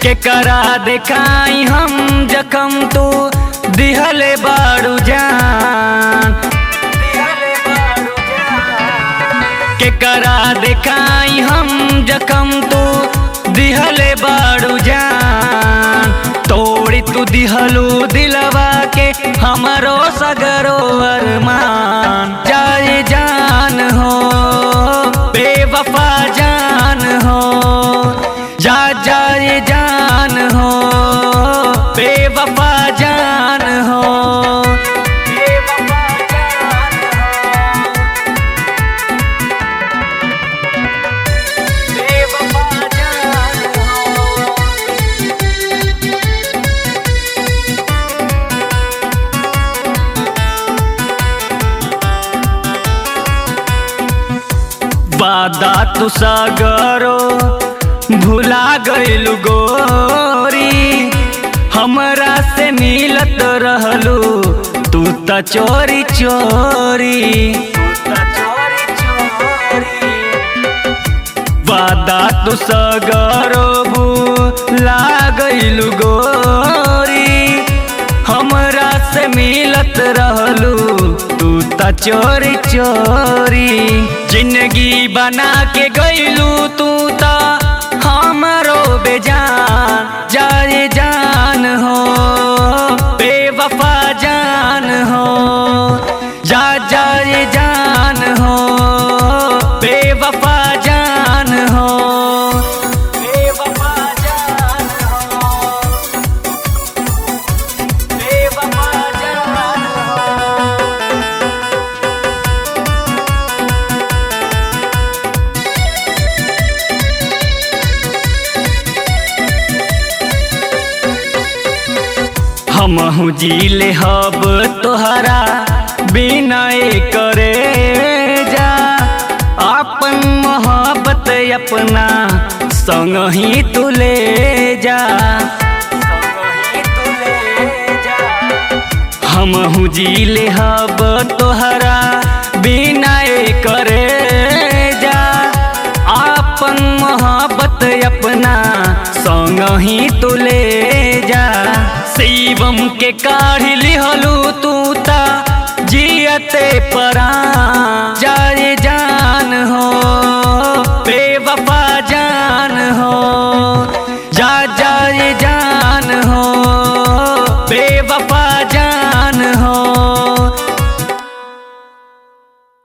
केकरा देखाई हम जखम तू दिहले बारू जान केकरा देखाई हम जखम तू दिहले बारू जान तोड़ी तू दिहलू दिलवा के हमरो सगरो अरमान जाए जान हो बेवफा जान हो जा जाए जान हो बेवफा जान हो बेवफा जान हो बेवफा जान हो वादा तू सागरो भुला गइलु गोरी हमरा से मिलत रहलू तू त चोरी चोरी वादा तू सगरो भुला गइलु गोरी हमरा से मिलत रहलू तू त चोरी चोरी जिंदगी बना के गइलू तू त हमरो बेजान जाए जान हो बेवफा जान हो जा जाए जान हो बेवफा जान हो बेवफा जान हो बेवफा जान हो हमहू जीले हब तोहरा बिना करे जा अपन मोहब्बत अपना संग ही तू ले जा हमहू जीले हब तोहरा बिना करे जा अपन मोहब्बत अपना संग ही तू ले जा शिवम के काढ़ी लिहलू तू ता जियते परा जाए जा